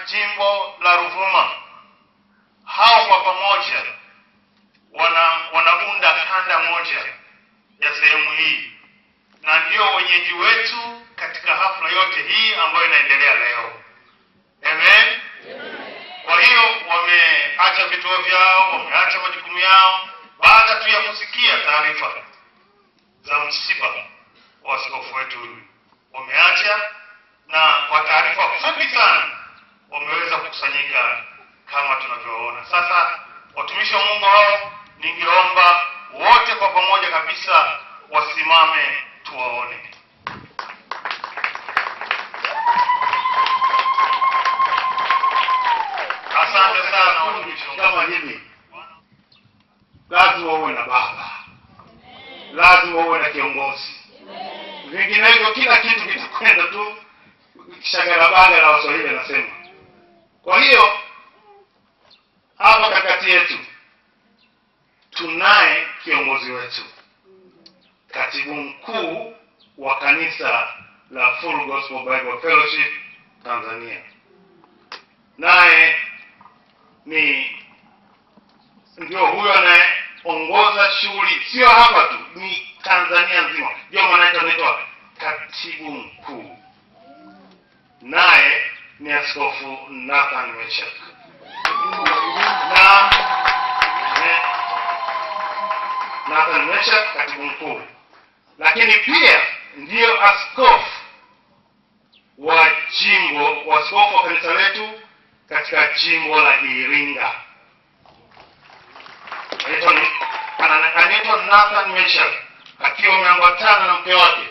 jimbo la Ruvuma, hao kwa pamoja wana wanaunda kanda moja ya sehemu hii, na ndio wenyeji wetu katika hafla yote hii ambayo inaendelea leo. Amen. Kwa hiyo wameacha vituo vyao, wameacha majukumu yao baada tu ya kusikia taarifa za msiba wa askofu wetu huyu, wameacha na kwa taarifa fupi sana wameweza kukusanyika kama tunavyoona sasa. Watumishi wa Mungu hao, ningeomba wote kwa pamoja kabisa wasimame tuwaone. Asante sana watumishi wa Mungu. kama hivi lazima uwe na baba lazima uwe na kiongozi vinginevyo kila kitu kitakwenda tu shagarabaga la waswahili anasema kwa hiyo hapa kakati yetu tunaye kiongozi wetu katibu mkuu wa kanisa la Full Gospel Bible Fellowship Tanzania naye ni ndio huyo anayeongoza shughuli sio hapa tu ni tanzania nzima ndio maana yake anaitwa katibu mkuu naye ni askofu nathan meshak na eh, nathan meshak katibu mkuu lakini pia ndiyo askofu wa jimbo waskofu wa kanisa letu katika jimbo la Iringa. Anaitwa ni- ana- Anaitwa Nathan Meshak akiwa ameambatana na mke wake.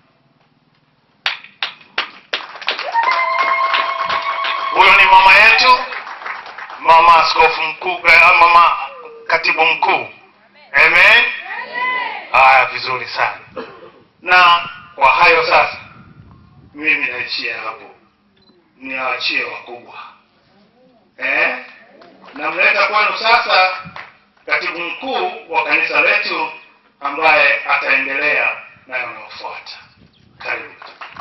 Huyo ni mama yetu, mama askofu mkuu, eh, mama katibu mkuu. Amen. Haya, vizuri sana. Na kwa hayo sasa, mimi naishia hapo, niwaachie wakubwa eh? Namleta kwenu sasa katibu mkuu wa kanisa letu ambaye ataendelea na yanayofuata. Karibu.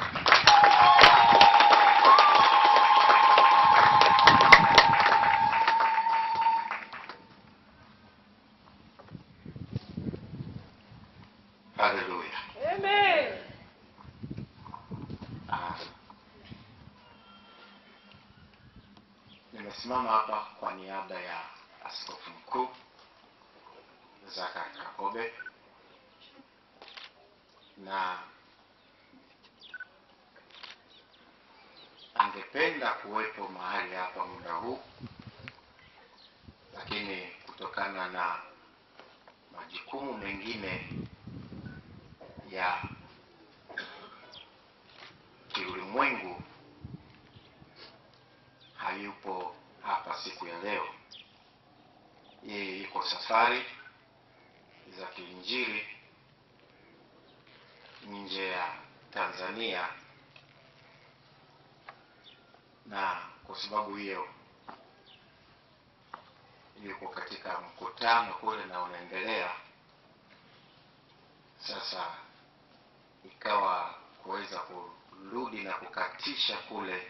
Haleluya. Ah. Nimesimama hapa kwa niaba ya askofu mkuu Zaka Kakobe na angependa kuwepo mahali hapa muda huu, lakini kutokana na majukumu mengine ya kiulimwengu hayupo hapa siku ya leo. Yeye yuko safari za kiinjili nje ya Tanzania, na kwa sababu hiyo yuko katika mkutano kule na unaendelea sasa ikawa kuweza kurudi na kukatisha kule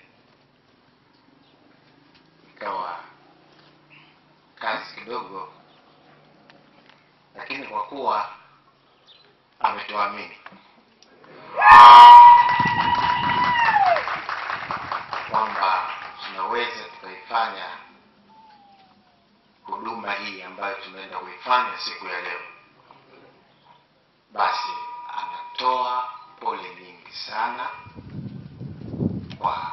ikawa kazi kidogo, lakini kwa kuwa ametuamini kwamba tunaweza tukaifanya huduma hii ambayo tunaenda kuifanya siku ya leo, basi anatoa pole nyingi sana kwa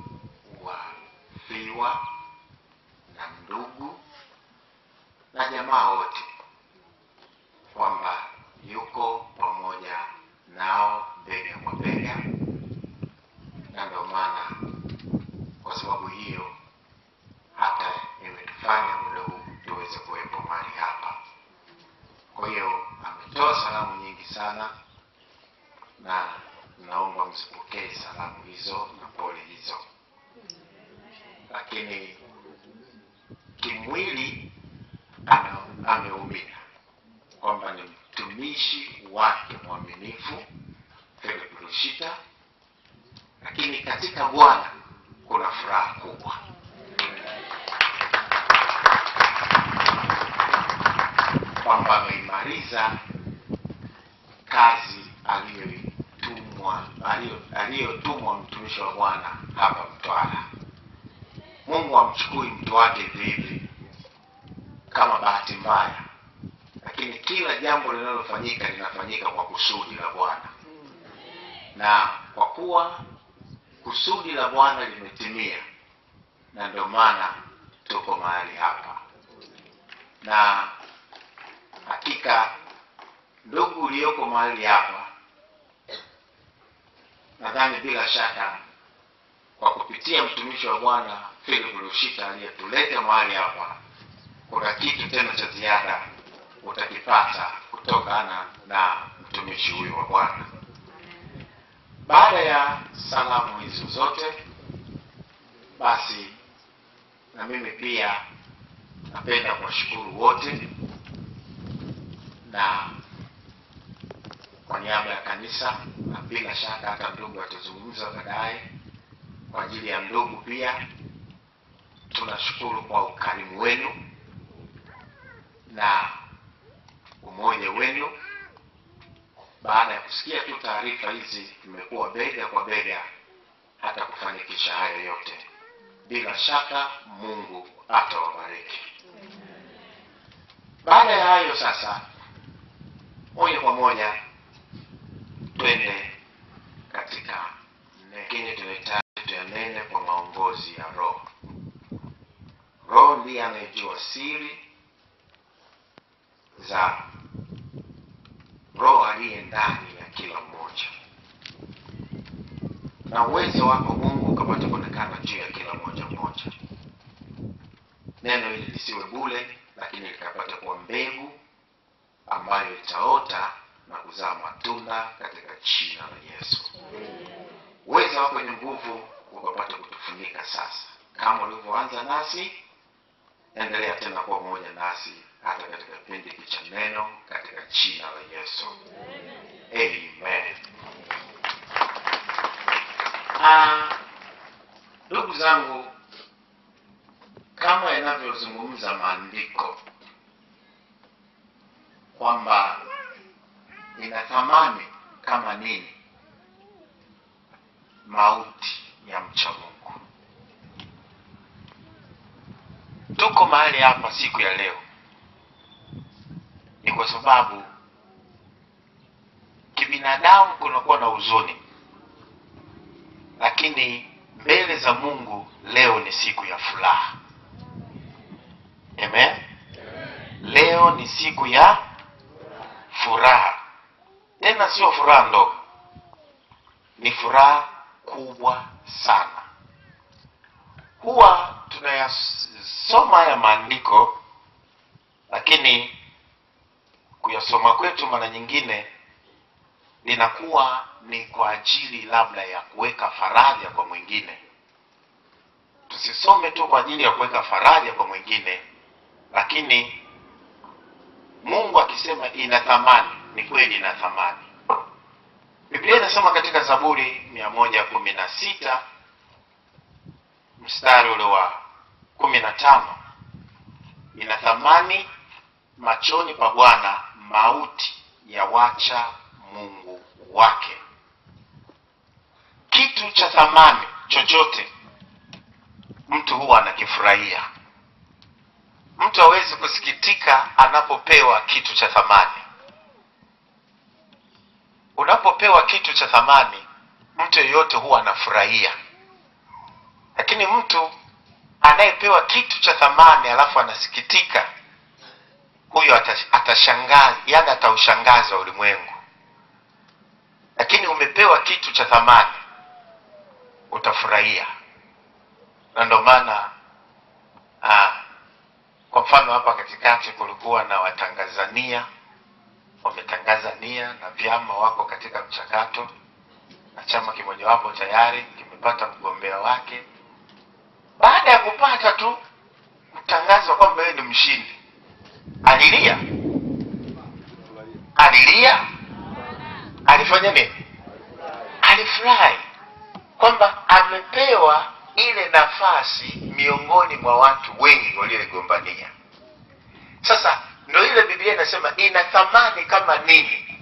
wafiwa na ndugu na jamaa wote, kwamba yuko pamoja nao bega kwa bega, na ndio maana kwa sababu hiyo hata imetufanya muda huu tuweze kuwepo mahali hapa. Kwa hiyo ametoa salamu nyingi sana, na naomba msipokee salamu hizo na pole hizo, lakini kimwili ana- ameumia kwamba ni mtumishi wake mwaminifu Philip Rushita, lakini katika Bwana kuna furaha kubwa kwamba ameimaliza kazi aliyotumwa aliyo- aliyotumwa mtumishi wa Bwana hapa Mtwara. Mungu amchukui mtu wake hivi hivi kama bahati mbaya, lakini kila jambo linalofanyika linafanyika kwa kusudi la Bwana, na kwa kuwa kusudi la Bwana limetimia, na ndio maana tuko mahali hapa, na hakika ndugu ulioko mahali hapa, nadhani bila shaka kwa kupitia mtumishi wa Bwana Philip Lushita aliyetuleta mahali hapa, kuna kitu tena cha ziada utakipata kutokana na mtumishi huyu wa Bwana. Baada ya salamu hizo zote, basi na mimi pia napenda kuwashukuru wote na kwa niaba ya kanisa, na bila shaka hata ndugu atazungumza baadaye kwa ajili ya ndugu pia. Tunashukuru kwa ukarimu wenu na umoja wenu. Baada ya kusikia tu taarifa hizi, tumekuwa bega kwa bega hata kufanikisha hayo yote. Bila shaka Mungu atawabariki. Baada ya hayo sasa, moja kwa moja twende katika mengine tunahitaji tuyanene kwa maongozi ya Roho. Roho ndiye anayejua siri za Roho aliye ndani ya kila mmoja, na uwezo wako Mungu ukapata kuonekana juu ya kila mmoja mmoja. Neno hili lisiwe bule, lakini likapata kuwa mbegu ambayo itaota na kuzaa matunda katika jina la Yesu. Uwezo wako ni nguvu, ukapata kutufunika sasa, kama ulivyoanza nasi, endelea tena kuwa pamoja nasi hata katika kipindi hiki cha neno, katika jina la Yesu, amen. Ah, ndugu zangu, kama yanavyozungumza maandiko kwamba ina thamani kama nini mauti ya mcha Mungu. Tuko mahali hapa siku ya leo ni kwa sababu kibinadamu kunakuwa na huzuni, lakini mbele za Mungu leo ni siku ya furaha. Amen. Leo ni siku ya furaha, tena sio furaha ndogo, ni furaha kubwa sana. Huwa tunayasoma haya maandiko, lakini kuyasoma kwetu mara nyingine linakuwa ni kwa ajili labda ya kuweka faraja kwa mwingine. Tusisome tu kwa ajili ya kuweka faraja kwa mwingine, lakini Mungu akisema ina thamani, ni kweli ina thamani. Biblia inasema katika Zaburi mia moja kumi na sita mstari ule wa kumi na tano ina thamani machoni pa Bwana mauti ya wacha Mungu wake. Kitu cha thamani chochote mtu huwa anakifurahia. Mtu hawezi kusikitika anapopewa kitu cha thamani. Unapopewa kitu cha thamani, mtu yeyote huwa anafurahia, lakini mtu anayepewa kitu cha thamani alafu anasikitika, huyo atash- atashangaza, yani ataushangaza ulimwengu. Lakini umepewa kitu cha thamani, utafurahia, na ndio maana ah, kwa mfano hapa katikati kulikuwa na watangazania wametangaza nia na vyama wako katika mchakato, na chama kimojawapo tayari kimepata mgombea wake. Baada ya kupata tu kutangazwa kwamba yeye ni mshindi, alilia, alilia, alifanya nini? Alifurahi kwamba amepewa ile nafasi miongoni mwa watu wengi walioigombania. Sasa ndo ile biblia inasema ina thamani kama nini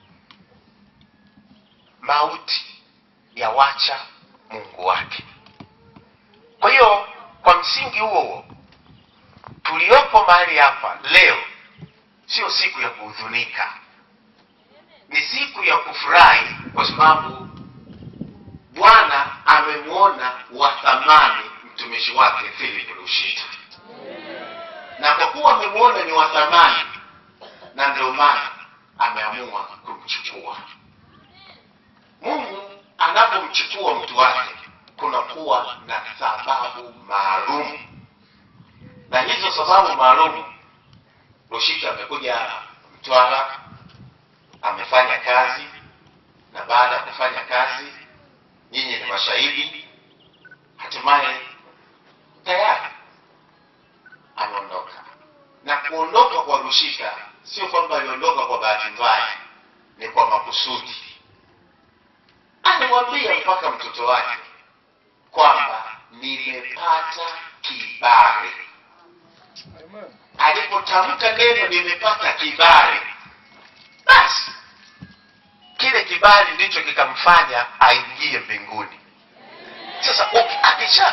mauti ya wacha mungu wake kwa hiyo kwa msingi huo huo tuliopo mahali hapa leo sio siku ya kuhuzunika ni siku ya kufurahi kwa sababu bwana amemwona wa thamani mtumishi wake philip lushita na kwa kuwa amemwona ni wa thamani na ndio maana ameamua kumchukua mungu anapomchukua mtu wake kunakuwa na sababu maalum na hizo sababu maalum lushita amekuja mtwara amefanya kazi na baada ya kufanya kazi nyinyi ni mashahidi hatimaye tayari ameondoka na kuondoka kwa rushika sio kwamba aliondoka kwa bahati mbaya ni kwa makusudi alimwambia mpaka mtoto wake kwamba nimepata kibali alipotamka neno nimepata kibali basi kile kibali ndicho kikamfanya aingie mbinguni sasa uki- akisha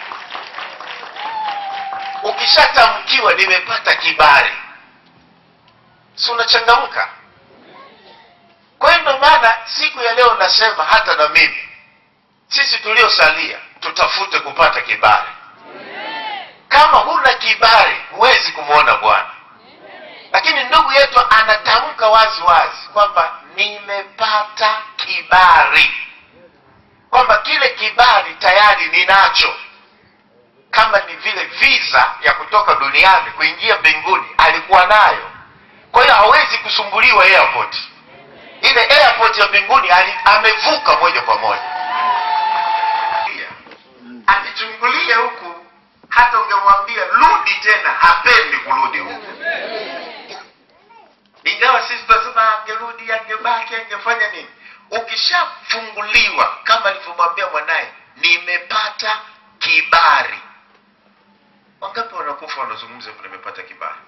ukishatamkiwa nimepata kibali si unachangamka kwa hiyo ndio maana siku ya leo nasema hata na mimi sisi tuliosalia tutafute kupata kibali kama huna kibali huwezi kumwona bwana lakini ndugu yetu anatamka wazi wazi kwamba nimepata kibali kwamba kile kibali tayari ninacho kama ni vile visa ya kutoka duniani kuingia mbinguni alikuwa nayo kwa hiyo hawezi kusumbuliwa airport ile airport ya mbinguni ali- amevuka moja kwa moja akichungulia huku hata ungemwambia rudi tena hapendi kurudi huku ingawa sisi tunasema angerudi angebaki angefanya nini ukishafunguliwa kama alivyomwambia mwanaye nimepata kibali wangapi wanakufa wanazungumza hivyo nimepata kibali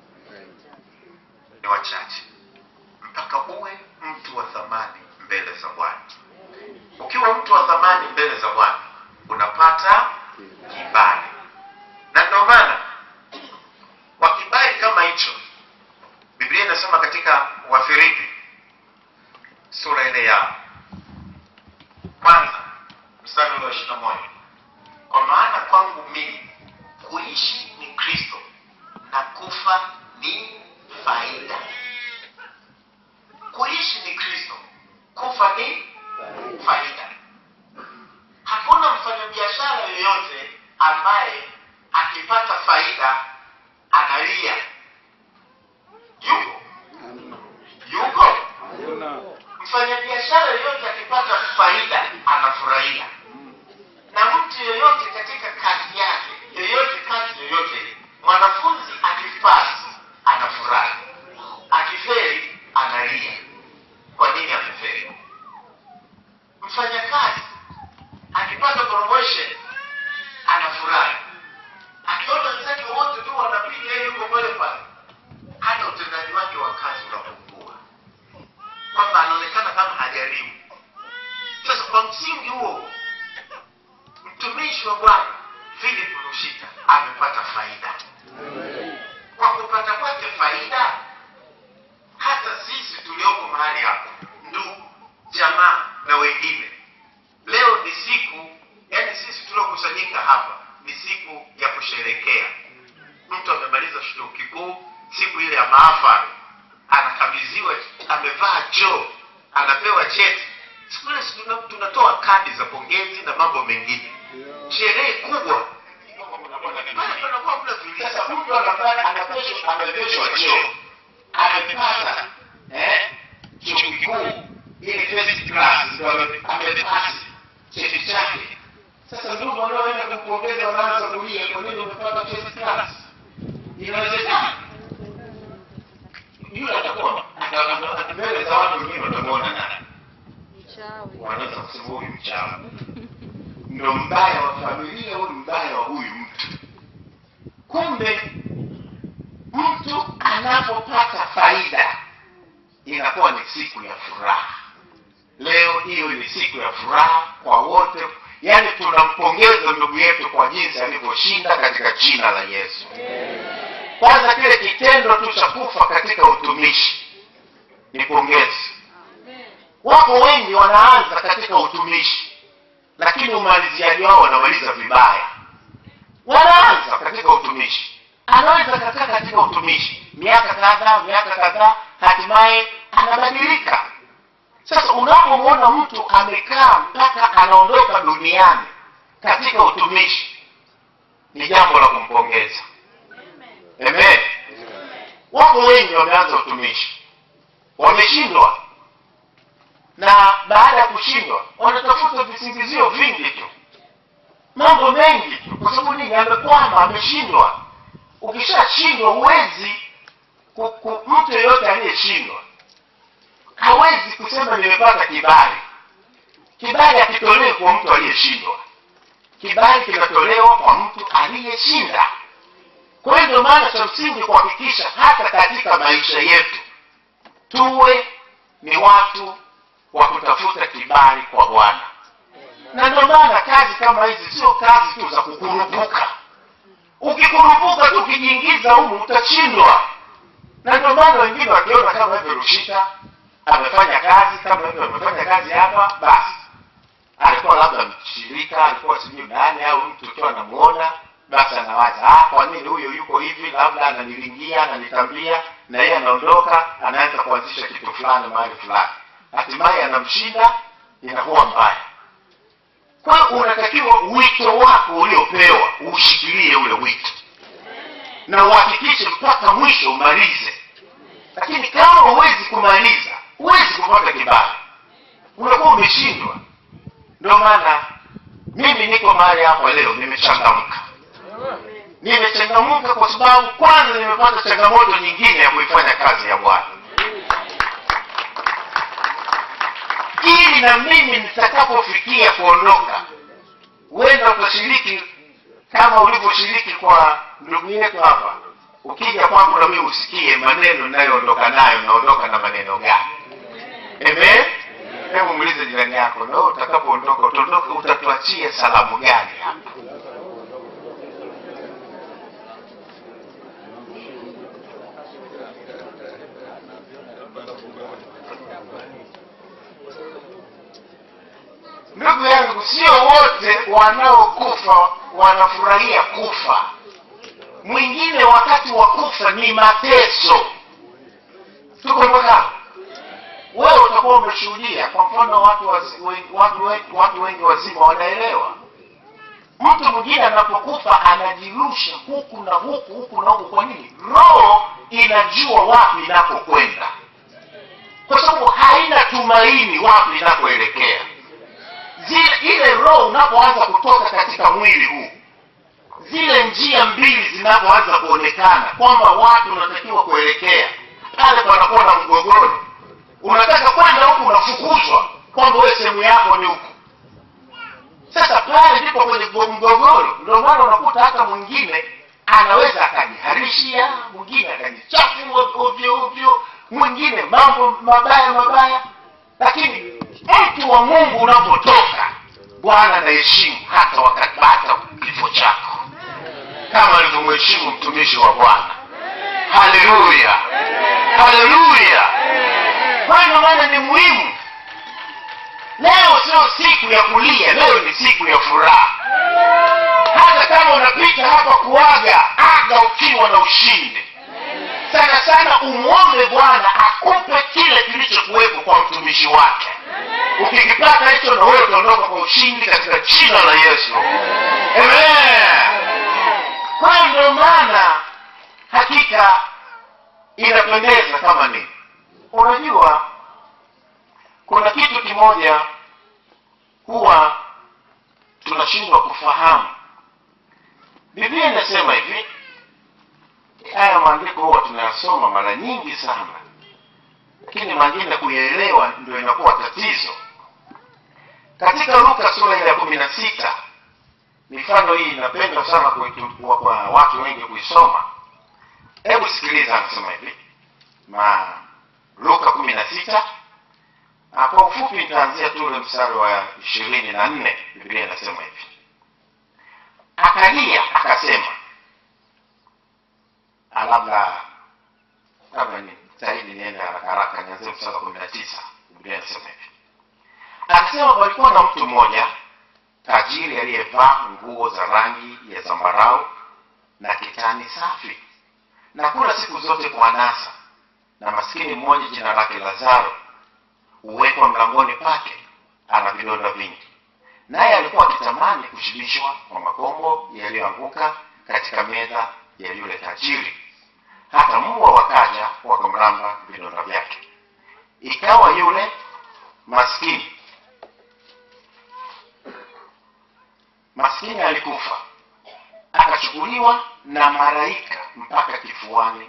ni wachache mpaka uwe mtu wa thamani mbele za bwana ukiwa mtu wa thamani mbele za bwana unapata kibali na ndio maana kwa kibali kama hicho biblia inasema katika wafilipi sura ile ya kwanza mstari ule wa ishirina moja kwa maana kwangu mimi kuishi ni kristo na kufa ni faida kuishi ni kristo kufa ni faida hakuna mfanyabiashara yoyote ambaye akipata faida analia yuko yuko mfanyabiashara yoyote akipata faida anafurahia na mtu yoyote katika kazi yake yoyote kazi yoyote mwanafunzi akipasi anafurahi akiferi analia kwa nini ameferi mfanyakazi akipata promotion anafurahi akiona wenzake wote tu wanapiga yeye yuko pale pale hata utendaji wake wa kazi unapungua kwamba anaonekana kama hajaribu sasa kwa msingi huo mtumishi wa bwana philip lushita amepata faida kwa kupata kwake faida hata sisi tulioko mahali hapa ndugu jamaa na wengine leo ni siku yani sisi tuliokusanyika hapa ni siku ya kusherekea mtu amemaliza chuo kikuu siku ile ya maafari anakabidhiwa amevaa joo anapewa cheti siku ile si tuna- tunatoa kadi za pongezi na mambo mengine sherehe kubwa Pale panakuwa kuna zulia. Sasa mtu anapata- anapeshwa- amepeshwa cheo amepata eh, chuo kikuu ile first class ndo ame- amepasi cheti chake sasa ndugu wanaoenda kukuongeza wanaanza kulia kwa nini umepata first class inawezekana yule atakuwa ata- ata- mbele za watu wengine watamwona nani wanaweza kusema huyu mchawi ndo mbaya wa familia huyu mbaya wa huyu mtu kumbe mtu ana anapopata faida inakuwa ni siku ya furaha leo hiyo ni siku ya furaha kwa wote yaani tunampongeza ndugu yetu kwa jinsi alivyoshinda katika jina la yesu kwanza kile kitendo tu cha kufa katika utumishi ni pongezi wako wengi wanaanza katika utumishi lakini umaliziaji wao wanamaliza vibaya wanaanza katika utumishi anaweza kakaa katika utumishi miaka kadhaa miaka kadhaa hatimaye anabadilika sasa unapomwona mtu amekaa mpaka anaondoka duniani katika utumishi ni jambo la kumpongeza amen wako wengi wameanza utumishi wameshindwa na baada ya kushindwa wanatafuta visingizio vingi tu mambo mengi tu kwa sababu nini amekwama ameshindwa ukishashindwa huwezi ku- ku- mtu yeyote aliyeshindwa hawezi kusema nimepata kibali kibali hakitolewi kwa mtu aliyeshindwa kibali kinatolewa kwa mtu aliyeshinda kwa hiyo ndio maana cha msingi kuhakikisha hata katika maisha yetu tuwe ni watu wa kutafuta kibali kwa bwana na ndio maana kazi kama hizi sio kazi tu za kukurupuka ukikurupuka tu ukijiingiza humu utashindwa na ndio maana wengine wakiona kama hivyo rushita amefanya kazi kama hivyo amefanya kazi hapa basi alikuwa labda mshirika alikuwa sijui nani au mtu ukiwa anamuona basi anawaza ah, kwa nini huyo yuko hivi labda ananilingia ananitambia na yeye anaondoka anaanza kuanzisha kitu fulani mahali fulani hatimaye anamshinda inakuwa mbaya kwa hiyo unatakiwa wito wako uliopewa ushikilie ule wito na uhakikishe mpaka mwisho umalize lakini kama huwezi kumaliza huwezi kupata kibali unakuwa umeshindwa ndio maana mimi niko mahali hapa leo nimechangamka nimechangamka kwa sababu kwanza nimepata changamoto nyingine ya kuifanya kazi ya bwana ili na mimi nitakapofikia kuondoka huenda utashiriki kama ulivyoshiriki kwa ndugu yetu hapa ukija kwangu na mimi usikie maneno ninayoondoka nayo naondoka na maneno gani amen hebu muulize jirani yako na wewe utakapoondoka utaondoka utatuachie salamu gani hapa ndugu yangu sio wote wanaokufa wanafurahia kufa mwingine wakati wa kufa ni mateso tuko mpaka wewe utakuwa umeshuhudia kwa mfano watu wazi- we- watu, we- watu wengi wazima wanaelewa mtu mwingine anapokufa anajirusha huku na huku huku na huku kwa nini roho inajua wapi inakokwenda kwa sababu haina tumaini wapi inakoelekea zile ile roho unapoanza kutoka katika mwili huu zile njia mbili zinapoanza kuonekana kwamba watu unatakiwa kuelekea pale panakuwa na mgogoro unataka kwenda huku unafukuzwa kwamba wewe sehemu yako ni huku sasa pale ndipo kwenye mgo- mgogoro ndio maana unakuta hata mwingine anaweza akajiharishia mwingine akajichafu ovyo ovyo mwingine mambo mabaya mabaya lakini mtu wa mungu unapotoka bwana anaheshimu hata wakati hata kifo chako kama alivyomheshimu mtumishi wa bwana haleluya haleluya kwa hiyo maana ni muhimu leo sio siku ya kulia leo ni siku ya furaha hata kama unapita hapa kuaga aga ukiwa na ushindi sana sana umwombe bwana akupe kile kilichokuwepo kwa mtumishi wake ukikipata hicho na wewe utaondoka kwa ushindi katika jina la yesu amen kwa hiyo ndio maana hakika inapendeza kama nini unajua kuna kitu kimoja huwa tunashindwa kufahamu biblia inasema hivi haya maandiko huwa tunayasoma mara nyingi sana lakini mengine kuyaelewa ndio inakuwa tatizo katika luka sura ile ya kumi na sita mifano hii inapendwa sana kwetu- kwa kwa watu wengi kuisoma hebu sikiliza anasema hivi ma luka kumi na sita na kwa ufupi nitaanzia tu ule mstari wa ishirini na nne biblia inasema hivi akalia akasema Ah, labda labda ni zaidi niende haraka haraka nianzie mstari wa kumi na tisa biblia inasema hivi akasema palikuwa na mtu mmoja tajiri aliyevaa nguo za rangi ya zambarau na kitani safi na kula siku zote kwa anasa na maskini mmoja jina lake lazaro huwekwa mlangoni pake ana vidonda vingi naye alikuwa akitamani kushibishwa kwa makombo yaliyoanguka katika meza ya yule tajiri hata mbwa wakaja wakamramba vidonda vyake ikawa yule maskini maskini alikufa akachukuliwa na malaika mpaka kifuani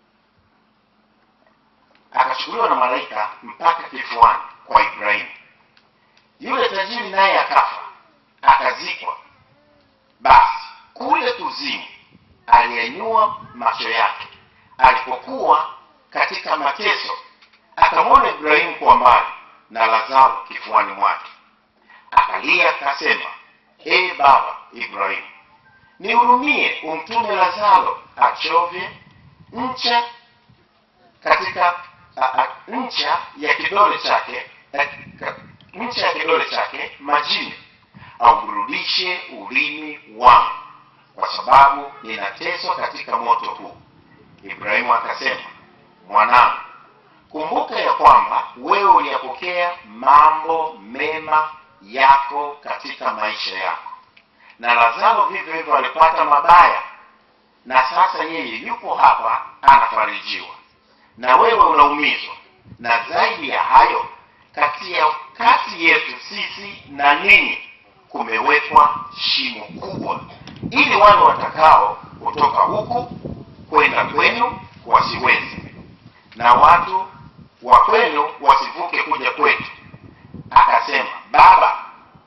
akachukuliwa na malaika mpaka kifuani kwa ibrahimu yule tajiri naye akafa akazikwa basi kule kuzimu aliyenyua macho yake alipokuwa katika mateso akamwona ibrahimu kwa mbali na lazaro kifuani mwake akalia akasema ee baba ibrahimu nihurumie umtume lazaro achovye ncha katika a, a, ncha ya kidole chake a, ka, ncha ya kidole chake majini auburudishe ulimi wangu kwa sababu ninateswa katika moto huu ibrahimu akasema mwanangu kumbuka ya kwamba wewe uliyapokea mambo mema yako katika maisha yako na lazaro vivyo hivyo alipata mabaya na sasa yeye yupo hapa anafarijiwa na wewe unaumizwa na zaidi ya hayo kati ya kati yetu sisi na ninyi kumewekwa shimo kubwa ili wale watakao kutoka huku kwenda kwenu wasiweze na watu wa kwenu wasivuke kuja kwetu akasema baba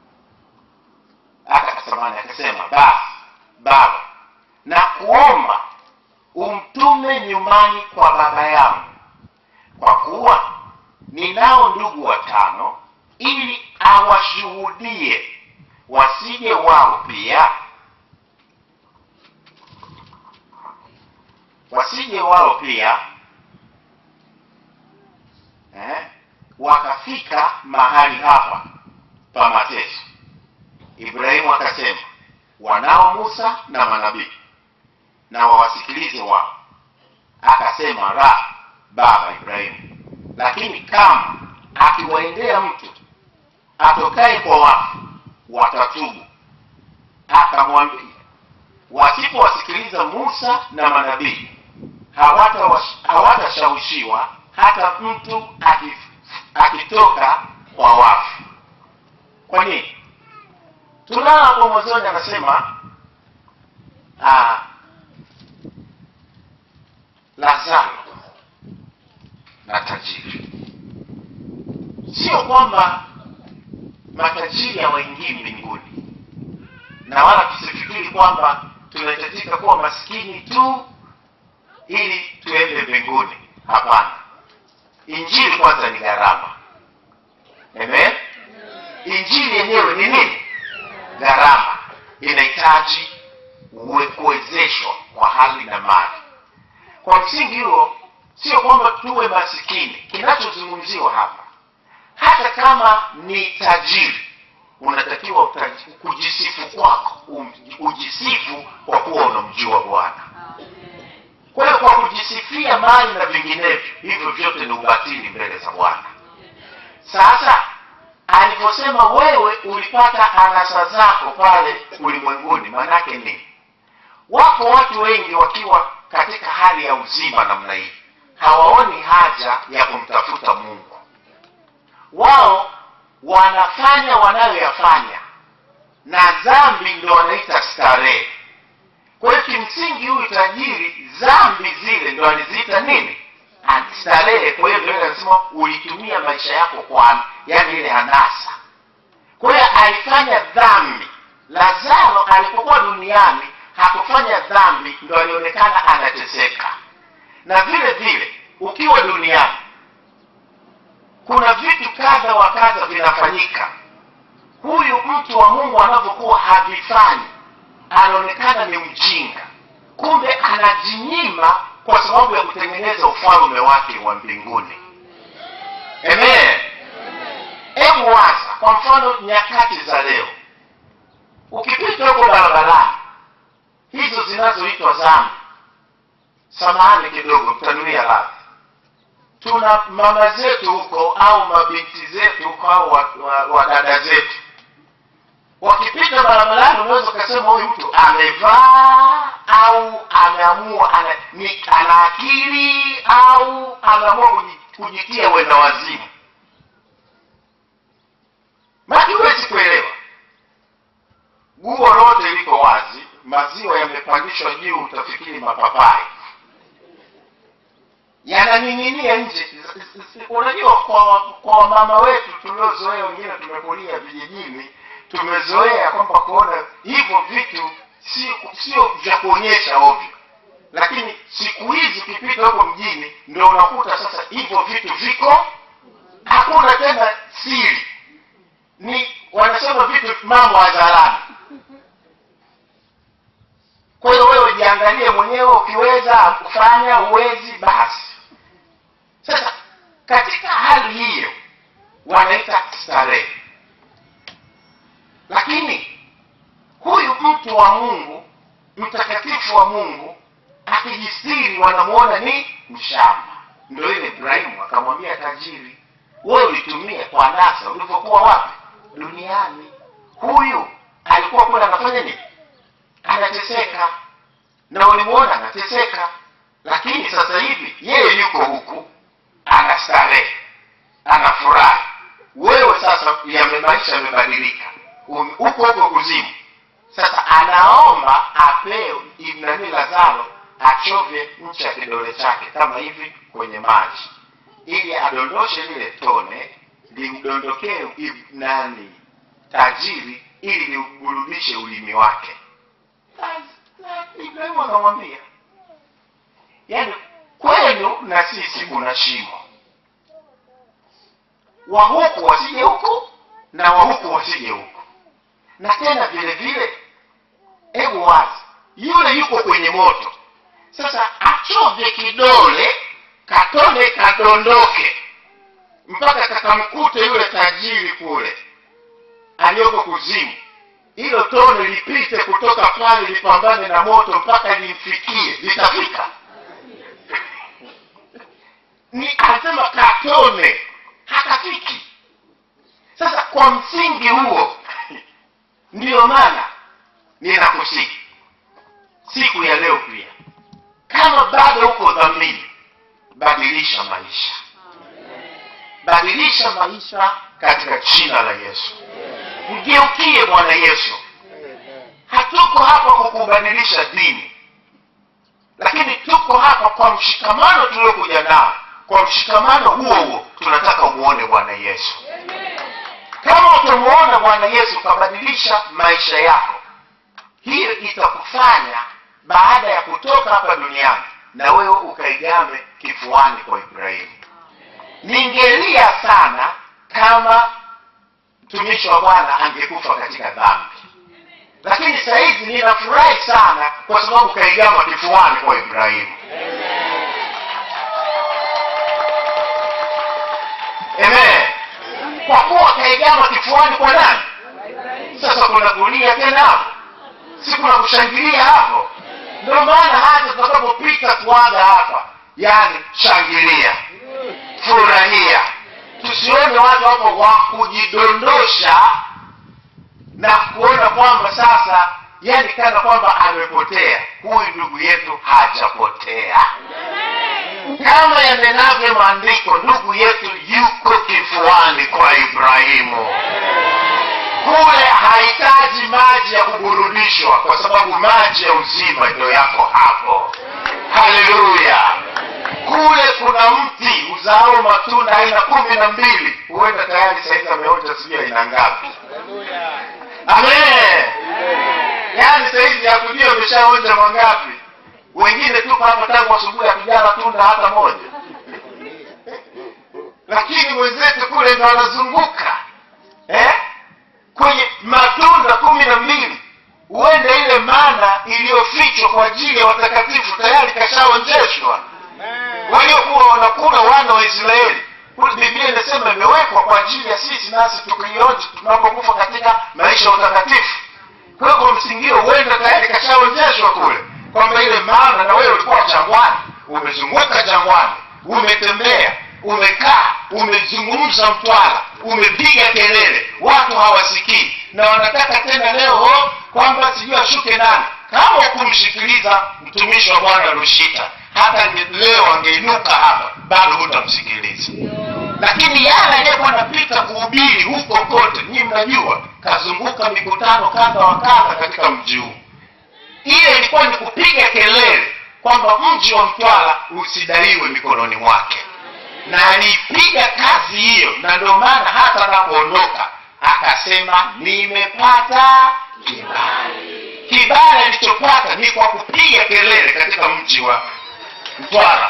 akasamani akasema basi baba na kuomba umtume nyumbani kwa baba yangu kwa kuwa ninao ndugu watano ili awashuhudie wasije wao pia wasije wao pia eh, wakafika mahali hapa pa mateso ibrahimu akasema wanao musa na manabii na wawasikilize wao akasema ra baba ibrahimu lakini kama akiwaendea mtu atokaye kwa wafu watatubu akamwambia wasipowasikiliza musa na manabii hawatawash- hawatashawishiwa hata mtu aki- akitoka kwa wafu kwa nini tunaona hapo mwanzoni anasema ah, lazaro na tajiri sio kwamba matajiri hawaingii mbinguni na wala tusifikiri kwamba tunahitajika kuwa maskini tu ili tuende mbinguni hapana injili kwanza ni gharama amen injili yenyewe ni nini gharama inahitaji uwe- kuwezeshwa kwa hali na mali kwa msingi huo sio kwamba tuwe masikini kinachozungumziwa hapa hata kama ni tajiri unatakiwa utaji- kujisifu kwako um- ujisifu kwa kuwa unamjua bwana kwa hiyo kwa kujisifia mali na vinginevyo hivyo vyote ni ubatili mbele za bwana sasa alivyosema wewe ulipata anasa zako pale ulimwenguni maanake nini wako watu wengi wakiwa katika hali ya uzima namna hii hawaoni haja ya kumtafuta mungu wao wanafanya wanayoyafanya na dhambi ndo wanaita starehe kwa hiyo kimsingi huyu tajiri dhambi zile ndo aliziita nini starehe kwa hiyo ndio anasema ulitumia maisha yako kwa yani ile anasa kwa hiyo alifanya dhambi lazaro alipokuwa duniani hakufanya dhambi ndo alionekana anateseka na vile vile ukiwa duniani kuna vitu kadha wa kadha vinafanyika huyu mtu wa mungu anavyokuwa havifanyi anaonekana ni mjinga kumbe anajinyima kwa sababu ya kutengeneza ufalme wake wa mbinguni amen hebu waza kwa mfano nyakati za leo ukipita huko barabarani hizo zinazoitwa zambi samahani kidogo mtanuia radhi tuna mama zetu huko au mabinti zetu huko au wadada wa, wa wadada zetu wakipita barabarani unaweza ukasema huyu mtu amevaa au ameamua ana, ni, ana akili au ameamua kuji- kujitia wenda wazimu maki huwezi kuelewa guo lote liko wazi maziwa yamepandishwa juu utafikiri mapapai yananing'inia nje unajua kwa kwa wamama wetu tuliozoea wengine tumekulia vijijini tumezoea kwamba kuona hivyo vitu sio sio vya kuonyesha ovyo lakini siku hizi ukipita huko mjini ndio unakuta sasa hivyo vitu viko hakuna tena siri ni wanasema vitu mambo hadharani kwa hiyo wewe jiangalie mwenyewe ukiweza kufanya uwezi basi sasa katika hali hiyo wanaita starehe lakini huyu mtu wa mungu mtakatifu wa mungu akijistiri wanamuona ni mshamba ndo ile ibrahimu akamwambia tajiri wewe ulitumia kwa nasa ulivyokuwa wapi duniani huyu alikuwa kule anafanya nini anateseka na ulimuona anateseka lakini sasa hivi yeye yuko huku anastarehe anafurahi wewe sasa yame maisha yamebadilika Um- huko huko kuzimu sasa anaomba apewe nani lazaro achovye ncha ya kidole chake kama hivi kwenye maji ili adondoshe lile tone limdondokee ib- nani tajiri ili liuburudishe ulimi wake Na- na ibrahimu akamwambia yaani kwenu na sisi kuna shimo wa huku wasije huku na wa huku wasije huku na tena vile vile hebu wazi yule yuko kwenye moto sasa achovye kidole katone kadondoke mpaka kakamkute yule tajiri kule aliyoko kuzimu hilo tone lipite kutoka pale lipambane na moto mpaka limfikie litafika ni anasema katone hakafiki sasa kwa msingi huo ndiyo maana ninakusihi siku ya leo pia kama bado uko dhamini badilisha maisha badilisha maisha katika jina la yesu mgeukie bwana yesu hatuko hapa kukubadilisha dini lakini tuko hapa kwa mshikamano tuliokuja nao kwa mshikamano huo huo tunataka umuone bwana yesu kama utamuona bwana yesu ukabadilisha maisha yako hiyo itakufanya baada ya kutoka hapa duniani na wewe ukaigame kifuani kwa ibrahimu ningelia sana kama mtumishi wa bwana angekufa katika dhambi lakini sahizi ninafurahi sana kwa sababu kaigama kifuani kwa ibrahimu amen kwa kuwa kaigama kifuani kwa nani sasa kuna kulia tena hapo si kuna kushangilia hapo ndio maana hata tutakapopita kuaga hapa yaani shangilia furahia tusione watu hapo wa kujidondosha na kuona kwamba sasa yani kana kwamba amepotea huyu ndugu yetu hajapotea kama yanenavyo maandiko ndugu yetu yuko kifuani kwa ibrahimu kule hahitaji maji ya kuburudishwa kwa sababu maji ya uzima ndio yako hapo haleluya kule kuna mti uzao matunda aina kumi na mbili huenda tayari saizi ameonja sijui aina ngapi amen yaani saizi hatujui ameshaonja mangapi wengine tuko hapa tangu asubuhi hatujala tunda hata moja lakini wenzetu kule ndo wanazunguka eh? kwenye matunda kumi na mbili huenda ile mana iliyofichwa kwa ajili ya watakatifu tayari kashaonjeshwa waliokuwa wanakula wana wa israeli Kule biblia inasema imewekwa kwa ajili ya sisi nasi tukiionja tunapokufa katika maisha ya utakatifu kwa hiyo kwa msingio huenda tayari kashaonyeshwa kule kwamba ile maana na wewe ulikuwa jangwani umezunguka jangwani umetembea umekaa umezungumza mtwala umepiga kelele watu hawasikii na wanataka tena leo oh, kwamba sijui ashuke nani kama kumsikiliza mtumishi wa bwana rushita hata nge- leo angeinuka hapa bado hutamsikiliza lakini yale aliyekuwa anapita kuhubiri huko kote nyii mnajua kazunguka mikutano kadha wa kadha katika mji huu ile ilikuwa ni kupiga kelele kwamba mji wa mtwara usidaiwe mikononi mwake na aliipiga kazi hiyo na ndio maana hata anapoondoka akasema nimepata kibali kibali alichopata ni kwa kupiga kelele katika mji wa mtwara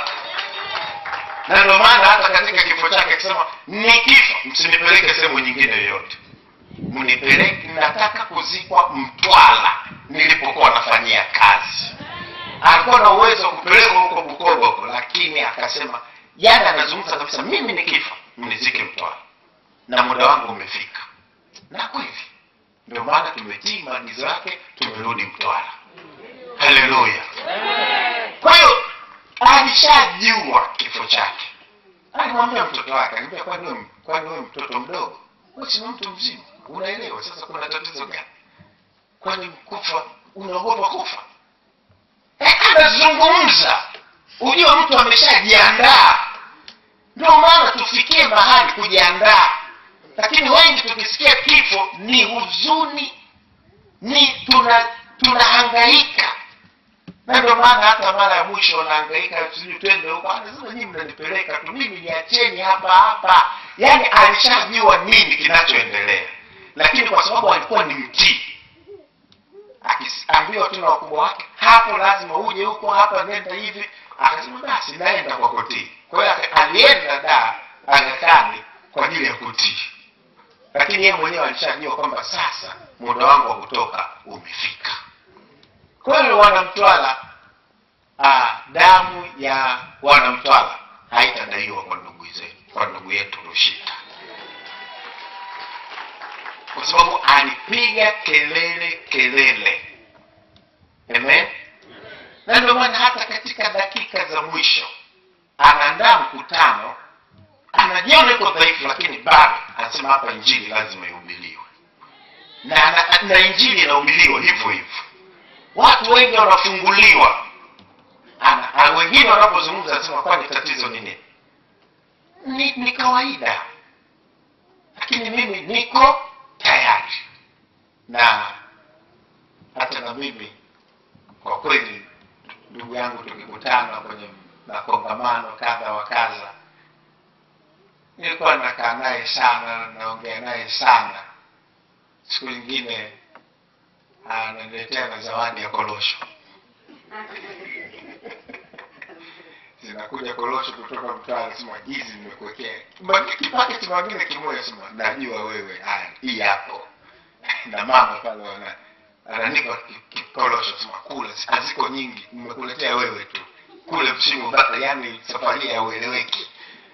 na ndio maana hata katika kifo chake akisema nikifa msinipeleke sehemu nyingine yoyote mnipeleke nataka kuzikwa mtwala nilipokuwa nafanyia kazi alikuwa na uwezo wa kupelekwa huko bukoba huko lakini akasema yani anazungumza kabisa mimi nikifa mnizike mtwala na muda wangu umefika na kweli ndio maana tumetii maagizo yake tumerudi mtwala haleluya kwa hiyo alishajua kifo chake alimwambia mtoto wake alimwambia kwani wewe kwani wewe mtoto mdogo wewe si mtu mzima unaelewa sasa kuna tatizo gani kwani kufa unaogopa kufa Eh, anazungumza ujue mtu ameshajiandaa ndio maana tufikie mahali kujiandaa lakini wengi tukisikia kifo ni huzuni ni tuna tunahangaika na ndio maana hata mara ya mwisho wanahangaika sijui twende huko anasema nyii mnanipeleka tu mimi niacheni hapa hapa yaani alishajua nini kinachoendelea lakini kwa sababu alikuwa ni mtii akiambiwa tu na wakubwa wake hapo lazima uje huko hapa nenda hivi akasema basi naenda kwa kutii kwa hiyo aka- alienda da agakani kwa ajili ya kutii lakini yeye mwenyewe alishajua kwamba sasa muda wangu wa kutoka umefika kwa hiyo wanamtwala ah, damu ya wanamtwala haitadaiwa kwa ndugu zetu kwa ndugu yetu rushita kwa sababu alipiga kelele kelele amen na ndio maana hata katika dakika za mwisho anaandaa mkutano anajiona iko dhaifu lakini bado anasema hapa injili lazima ihubiriwe na, na, na injili inahubiriwa hivyo hivyo watu wengi wanafunguliwa ana, ana wengine wanapozungumza anasema kwani tatizo ni nini ni, ni kawaida lakini mimi niko tayari na hata na mimi kwa kweli ndugu yangu tukikutana kwenye makongamano kadha wa kadha nilikuwa nakaa naye sana naongea naye sana siku nyingine ananiletea na zawadi ya korosho zinakuja korosho kutoka mtaa sema hizi nimekuwekea Mbaki kipaketi mwingine kimoja sema najua wewe haya hii hapo na mama pale wana ananipa ki- kikorosho sema kula haziko nyingi nimekuletea wewe tu kule msimu bata yani safari ya ueleweki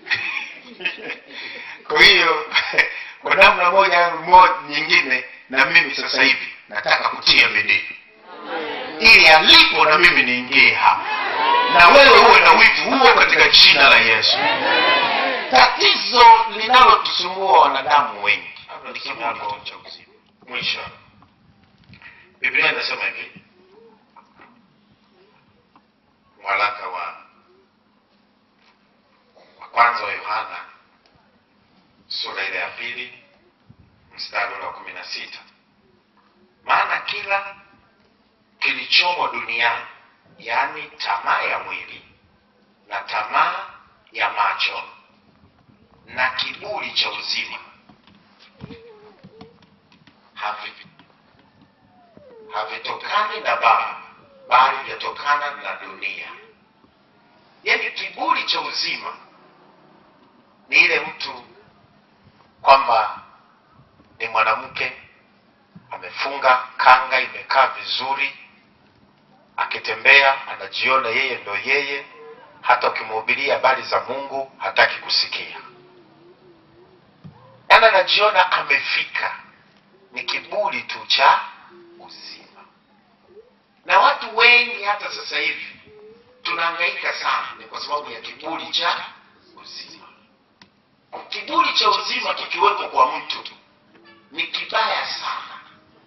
kwa hiyo kwa namna moja au mo- nyingine na mimi sasa hivi nataka kutia bidii ili alipo na mimi niingie hapa na wewe uwe na wivu huo katika jina la yesu tatizo linalotusumbua wanadamu wengi Hapa nisome hapo cha uzima. mwisho biblia inasema hivi waraka wa wa kwanza wa yohana sura ile ya pili mstari ule wa kumi na sita maana kila kilichomo duniani yaani tamaa ya mwili na tamaa ya macho na kiburi cha uzima havi- havitokani na baba bali vyatokana na dunia yaani kiburi cha uzima ni ile mtu kwamba ni mwanamke amefunga kanga imekaa vizuri akitembea anajiona yeye ndo yeye hata ukimhubiria habari za mungu hataki kusikia yaani anajiona amefika ni kiburi tu cha uzima na watu wengi hata sasa hivi tunahangaika sana ni kwa sababu ya kiburi cha uzima kiburi cha uzima kikiwepo kwa mtu ni kibaya sana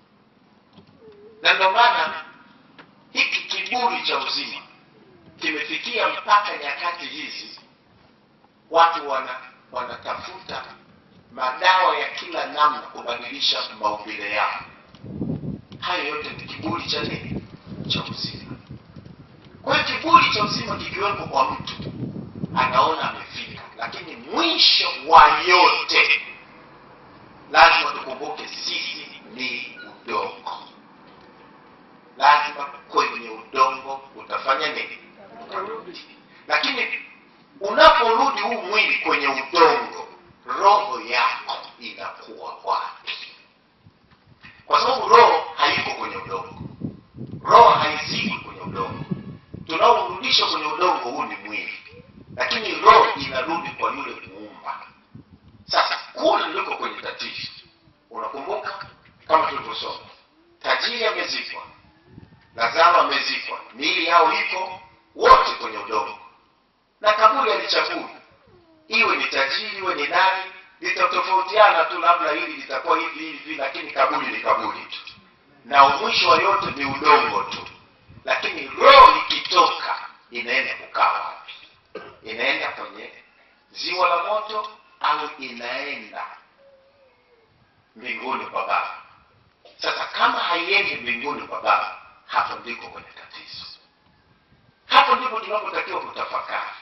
na ndio maana hiki kiburi cha uzima kimefikia mpaka nyakati hizi watu wana wanatafuta madawa ya kila namna kubadilisha maumbile yao hayo yote ni kiburi cha nini cha uzima kwa hiyo kiburi cha uzima kikiwepo kwa mtu anaona amefika lakini mwisho wa yote lazima tukumbuke sisi ni udongo lazima kwenye udongo utafanya nini utarudi lakini unaporudi huu mwili kwenye udongo roho yako inakuwa wapi kwa sababu roho haiko kwenye udongo roho haizikwi kwenye udongo tunaorudisha kwenye udongo huu ni mwili lakini roho inarudi kwa yule muumba sasa kule ndiko kwenye tatizo unakumbuka kama tulivyosoma tajiri amezikwa lazaro amezikwa miili yao iko wote kwenye udongo na kaburi alichagui iwe ni tajiri iwe ni nani litatofautiana tu labda hili litakuwa hivi hivi lakini kaburi ni kaburi tu na mwisho wa yote ni udongo tu lakini roho ikitoka inaenda kukaa wapi inaenda kwenye ziwa la moto au inaenda mbinguni kwa baba sasa kama haiendi mbinguni kwa baba hapo ndiko kwenye tatizo hapo ndipo tunapotakiwa kutafakari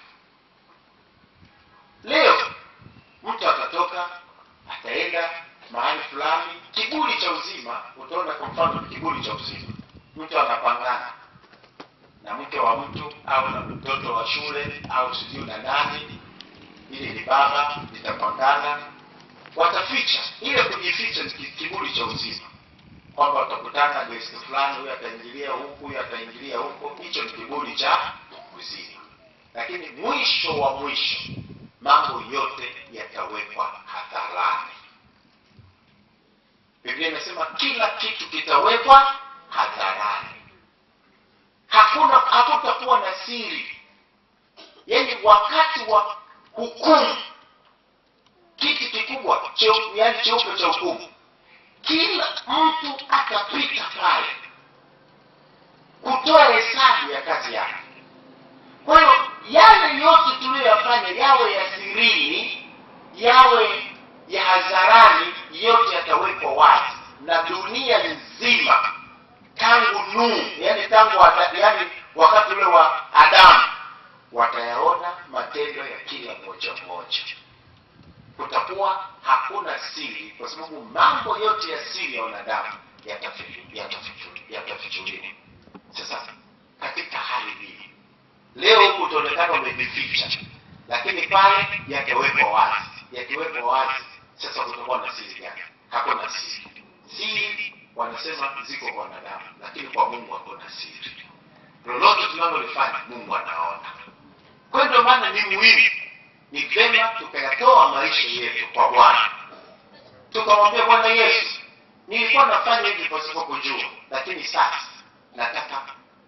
leo mtu atatoka ataenda mahali fulani kiburi cha uzima utaona kwa mfano kiburi cha uzima mtu anapangana na mke wa mtu au na mtoto wa shule au sijui na nani ili ni baba litapangana wataficha ile kujificha ni kiburi cha uzima kwamba watakutana deski fulani huyu ataingilia huku huyu ataingilia huko hicho ni kiburi cha uzima lakini mwisho wa mwisho mambo yote yatawekwa hadharani biblia inasema kila kitu kitawekwa hadharani hakuna hakutakuwa na siri yaani wakati wa hukumu kiti kikubwa cheu, yaani cheupe cha hukumu kila mtu atapita pale kutoa hesabu ya kazi yake kwa hiyo yale yote tuliyoyafanya yawe ya sirini yawe ya hadharani yote yatawekwa wazi na dunia nzima tangu Nuhu, yani tangu ada, yani wakati ule wa Adamu watayaona matendo ya kila mmoja mmoja. Kutakuwa hakuna siri, kwa sababu mambo yote ya siri ya wanadamu yatafichu- yatafichu- yatafichuliwa. Sasa katika hali hii leo huku utaonekana umejificha, lakini pale yatawekwa wazi. Yakiwekwa wazi, sasa kutakuwa na siri gani? Hakuna siri. Siri wanasema ziko kwa wanadamu, lakini kwa Mungu hakuna siri. Lolote tunalolifanya Mungu anaona. Kwa hiyo ndio maana ni muhimu, ni vyema tukayatoa maisha yetu kwa Bwana, tukamwambia Bwana Yesu, nilikuwa nafanya hivi pasipo kujua, lakini sasa nataka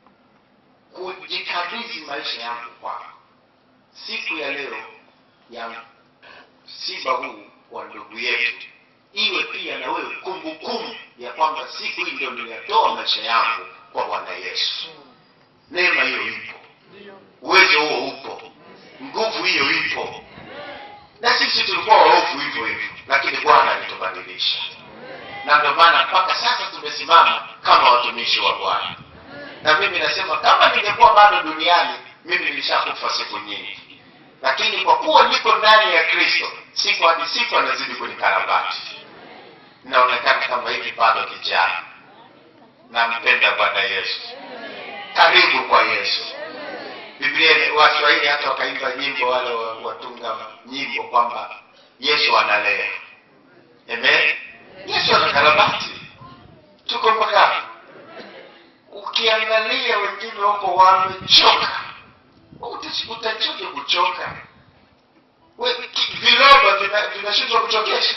kujikabidhi maisha yangu kwako. Siku ya leo ya msiba huu wa ndugu yetu iwe pia na wewe kumbukumbu ya kwamba siku hii ndio niliyatoa maisha yangu kwa Bwana Yesu. Neema hiyo ipo, uwezo huo upo, nguvu hiyo ipo, na sisi tulikuwa waovu hivyo hivyo, lakini Bwana alitubadilisha, na ndio maana mpaka sasa tumesimama kama watumishi wa Bwana. Na mimi nasema kama ningekuwa bado duniani, mimi nilishakufa siku nyingi, lakini kwa kuwa niko ndani ya Kristo, siku hadi siku anazidi kunikarabati naonekana kama hivi bado kijana nampenda bwana yesu karibu kwa yesu biblia biblia waswahili hata wakaimba nyimbo wale wa- watunga nyimbo kwamba yesu analea amen yesu anakarabati tuko mpaka hapo. ukiangalia wengine wako wamechoka Uta- utachoke kuchoka We- ki- viroba vina- vinashindwa kuchokesha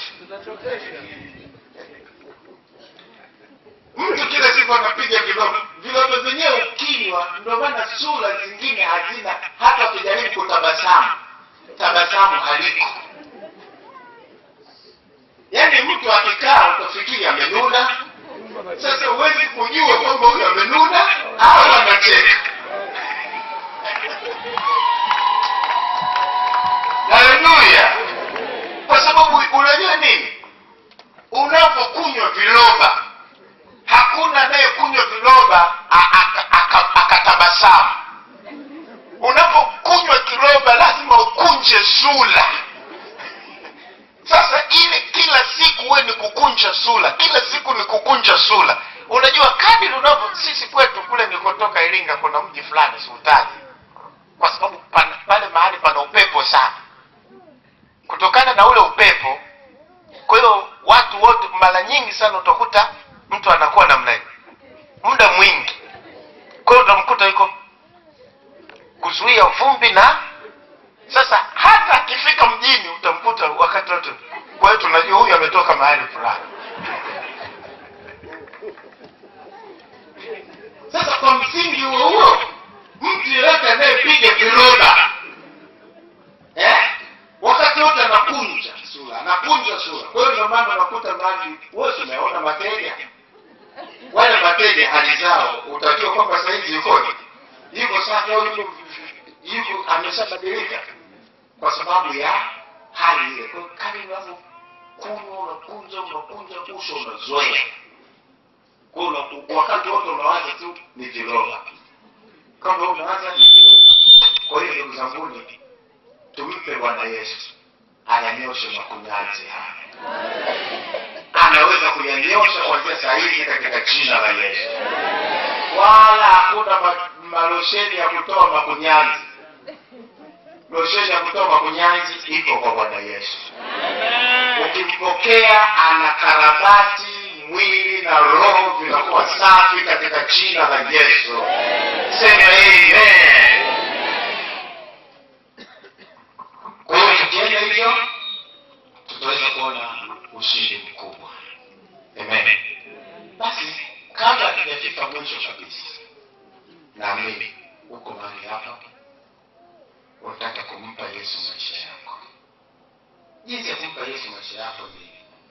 mtu kila siku anapiga viroba viroba vyenyewe ukinywa ndio maana sura zingine hazina hata ukijaribu kutabasamu tabasamu haliko yaani mtu akikaa utafikiri amenuna sasa huwezi kujua kwamba huyu amenuna au anacheka haleluya kwa sababu unajua nini unapokunywa viroba hakuna anayekunywa viroba a- aka- aka- akatabasamu unapokunywa kiroba lazima ukunje sura sasa ile kila siku we ni kukunja sura kila siku ni kukunja sura unajua kadiri unavyo sisi kwetu kule nikotoka iringa kuna mji fulani siutaji kwa sababu pana- pale mahali pana upepo sana kutokana na ule upepo kwa hiyo watu wote mara nyingi sana utakuta mtu anakuwa namna hiyo muda mwingi kwa hiyo utamkuta yuko kuzuia vumbi na sasa hata akifika mjini utamkuta wakati wote kwa hiyo tunajua huyu ametoka mahali fulani sasa kwa msingi huo huo mtu yeyote anayepiga viroba eh? wakati wote anakunja sura anakunja sura kwa hiyo ndio maana unakuta maji wewe umeona mateja wale mateja hali zao utajua kwamba saizi yukoje yuko safi au yuko yuko ameshabadilika kwa sababu ya hali ile kwa hiyo kali unavyokunywa unakunja unakunja uso unazoea kwa hiyo una- wakati wote unawaza tu ni viroba kama unawaza ni viroba kwa hiyo ndugu zanguni tumpe bwana yesu ayanyoshe makunyanzi haya anaweza kuyanyosha kuanzia saa hizi katika jina la yesu wala hakuna ma- malosheni ya kutoa makunyanzi losheni ya kutoa makunyanzi iko kwa bwana yesu ukimpokea ana karabati mwili na roho vinakuwa safi katika jina la yesu sema amen kwa hiyo tukienda hivyo tutaweza kuona ushindi mkubwa amen basi kabla tujafika mwisho kabisa naamini huko mahali hapa unataka kumpa yesu maisha yako jinsi ya kumpa yesu maisha yako ni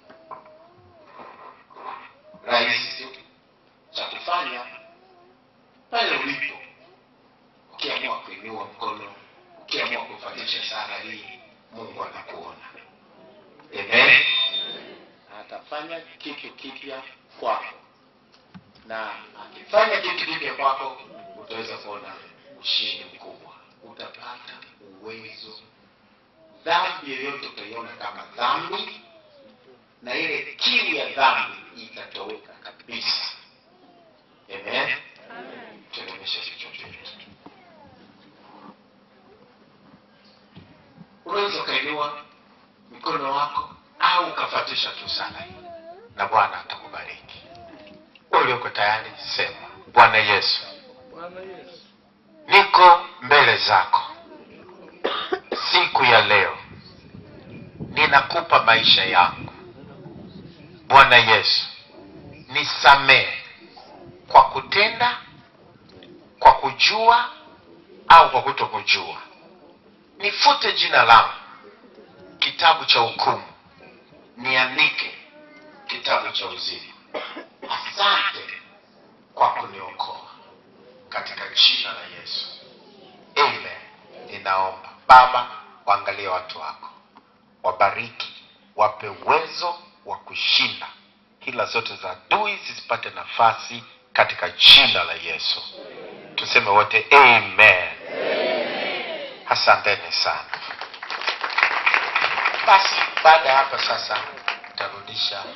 rahisi tu cha kufanya pale ulipo ukiamua kuinua mkono ukiamua kufatisha sara hii mungu anakuona amen atafanya kitu kipya kwako na akifanya kitu kipya kwako utaweza kuona ushindi mkubwa utapata uwezo dhambi yoyote utaiona kama dhambi na ile kiu ya dhambi itatoweka kabisa amen tunaonyesha vichwa vyetu unaweza ukainua mkono wako au ukafatisha tu sala hii na bwana atakubariki ulioko tayari sema bwana yesu niko mbele zako siku ya leo ninakupa maisha yangu bwana yesu nisamehe kwa kutenda kwa kujua au kwa kutokujua nifute jina langu kitabu cha hukumu niandike kitabu cha uzima asante kwa kuniokoa katika jina la yesu amen ninaomba baba waangalie watu wako wabariki wape uwezo wa kushinda hila zote za adui zisipate nafasi katika jina la yesu tuseme wote amen asanteni sana basi baada ya hapa sasa tarudisha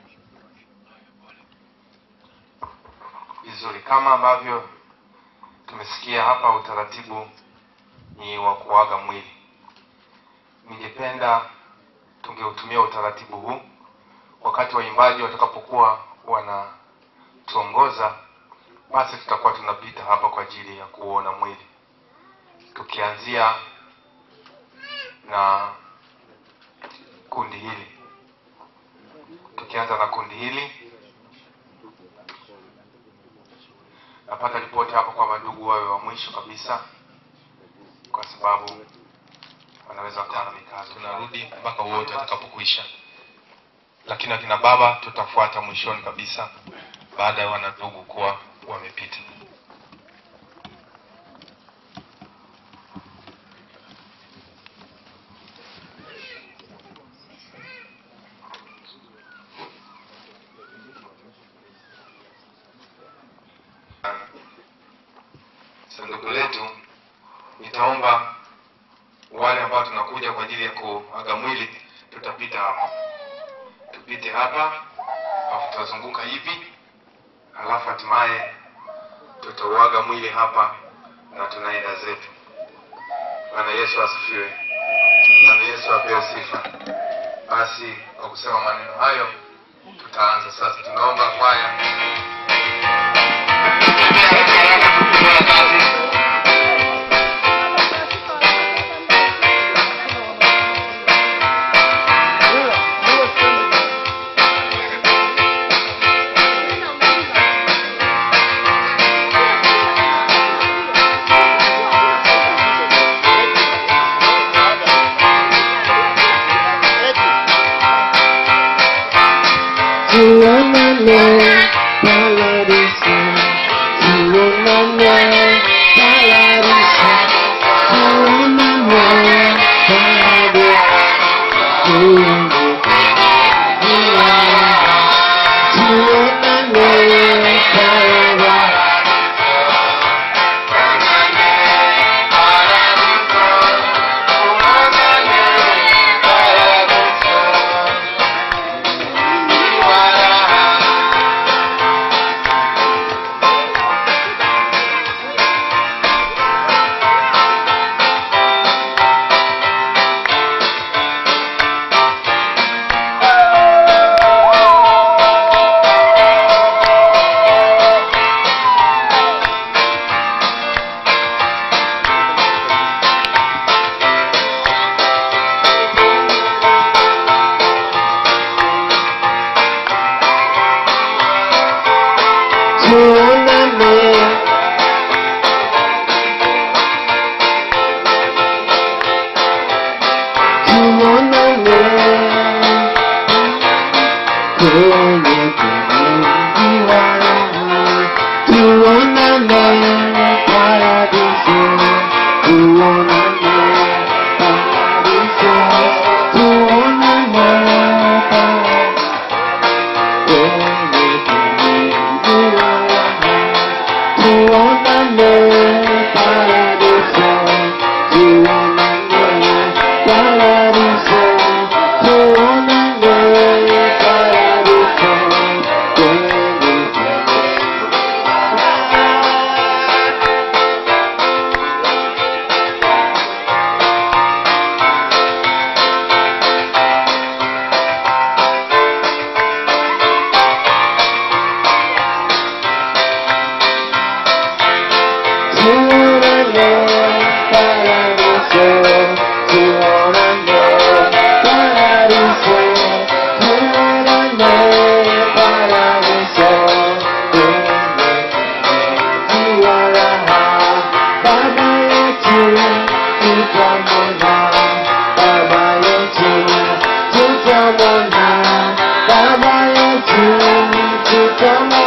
vizuri kama ambavyo tumesikia hapa utaratibu ni wa kuaga mwili. Ningependa tungeutumia utaratibu huu wakati waimbaji watakapokuwa wanatuongoza, basi tutakuwa tunapita hapa kwa ajili ya kuona mwili, tukianzia na kundi hili, tukianza na kundi hili napata ripoti hapo kwamba ndugu wawe wa mwisho kabisa, kwa sababu wanaweza wakawa na mikazo. Tunarudi mpaka wote watakapokwisha, lakini akina baba tutafuata mwishoni kabisa, baada ya wana ndugu kuwa wamepita. sanduku letu, nitaomba wale ambao tunakuja kwa ajili ya kuaga mwili, tutapita hapa, tupite hapa, alafu tutazunguka hivi, alafu hatimaye tutauaga mwili hapa na tunaenda zetu. Bwana Yesu asifiwe. Bwana Yesu apewe sifa. Basi kwa kusema maneno hayo, tutaanza sasa. Tunaomba kwaya Tuonane paradiso, tuonane paradiso, tuonane paradiso, tuonane paradiso. Tuonane tuonane kwenye kuingiwana tuonane paradiso tuonane paradiso tuonane paradiso kwenye kuingiwana tuonane paradiso tuonane paradiso tuonane paradiso kwenye Tuonane paradiso, tuonane paradiso, tuonane paradiso, tuonane Baba yetu tutamwona, Baba yetu tutamwona, Baba yetu tutamwona.